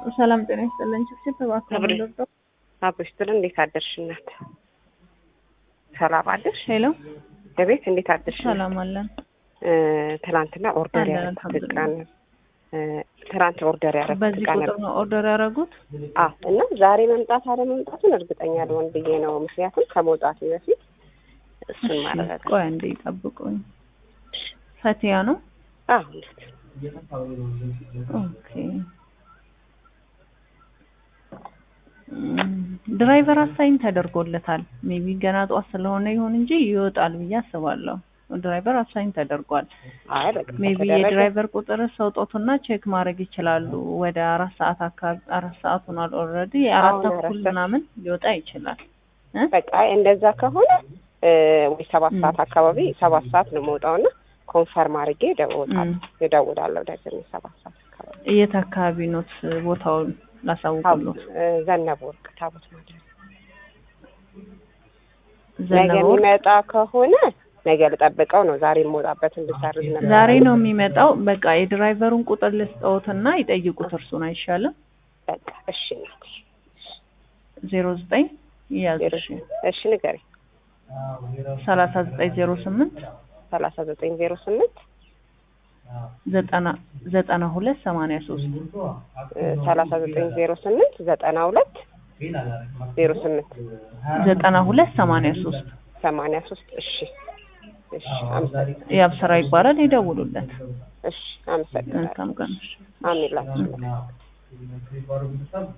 ሰላም ጤና ይስጥልኝ። ችግር ተባክሮ ዶክተር አብሮሽ ጥሩ እንዴት አደርሽ እናት? ሰላም አደርሽ? ሄሎ በቤት እንዴት አደርሽ? ሰላም አለን። ትናንትና ኦርደር አለን፣ ያደረኩት አልሐምዱሊላህ። ዕቃ ነው። ትናንት ኦርደር ያደረኩት በዚህ ዕቃ ቁጥር ነበር። ነው ኦርደር ያደረጉት? አዎ እና ዛሬ መምጣት አለ መምጣቱን እርግጠኛ ልሆን ብዬ ነው። ምክንያቱም ከመውጣቱ በፊት እሱን እሺ፣ ማረጋገጥ ቆይ አንዴ ይጠብቁኝ። ፈቲያ ነው? አዎ እናት ኦኬ። እም፣ ድራይቨር አሳይን ተደርጎለታል። ሜቢ ገና ጠዋት ስለሆነ ይሁን እንጂ ይወጣል ብዬ አስባለሁ። ድራይቨር አሳይን ተደርጓል። አይ በቃ ሜቢ ከተደረገ የድራይቨር ቁጥር ሰውጦቱና ቼክ ማድረግ ይችላሉ። ወደ አራት ሰዓት አካባቢ አራት ሰዓት ሆኗል ኦልሬዲ አራት አሁን አራት ተኩል ሰዓት። ምናምን ሊወጣ ይችላል። እ? በቃ እንደዛ ከሆነ እ፣ ወይ ሰባት ም። ሰዓት አካባቢ ሰባት ሰዓት ነው የምወጣውና ኮንፈርም አድርጌ እደውላለሁ ም። እደውላለሁ ደግሞ ሰባት ሰዓት አካባቢ የት አካባቢ ኖት ቦታውን ላሳውቅሎት? እ፣ ዘነበ ወርቅ ታቦት ማለት ነው። ነገ ዘነበ ወርቅ የሚመጣ ከሆነ ነገ ልጠብቀው ነው። ዛሬ የምወጣበትን ልሰርዝ ነበር። ዛሬ ነው የሚመጣው። በቃ የድራይቨሩን ቁጥር ልስጠውትና ይጠይቁት እርሱን አይሻልም? በቃ እሺ እናት ዜሮ ዘጠኝ ያዝ ዜሮ እሺ ንገሪኝ። ሰላሳ ዘጠኝ ዜሮ ስምንት ሰላሳ ዘጠኝ ዜሮ ስምንት ዘጠና ዘጠና ሁለት ሰማንያ ሶስት ሰላሳ ዘጠኝ ዜሮ ስምንት ዘጠና ሁለት ዜሮ ስምንት ዘጠና ሁለት ሰማንያ ሶስት ሰማንያ ሶስት እሺ እሺ አመሰግናለሁ። የአብስራ ይባላል። ይደውሉለት። እሺ አመሰግናለሁ። መልካም ቀን። አሜን ላችሁ